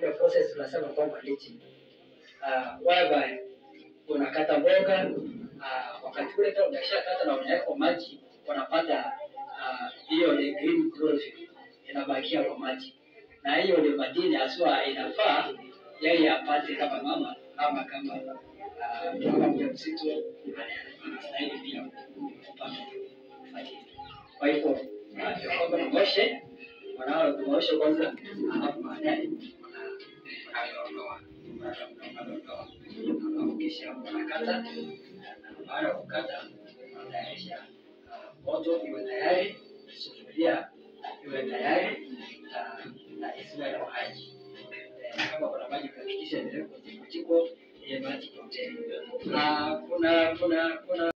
ile process tunasema kwamba leaching uh, whereby unakata mboga uh, wakati ule kama umeshakata na unaweka kwa maji unapata ah, hiyo ni green chlorophyll inabakia kwa maji, na hiyo ni madini haswa inafaa yeye apate kama mama ama kama ah, kama mjamzito ana- anastahili pia kupata madini. Kwa hivyo ah, ndio kwamba tuoshe wanao tuoshe kwanza, alafu baadaye unaondoa unaondoa, alafu kisha unakata, na baada ya kukata unatayarisha ah, moto iwe tayari, sufuria iwe tayari na na isiwe na maji. Eh, Kama kuna maji kuhakikisha imewekwa jiko jiko ile maji yote. Na kuna kuna kuna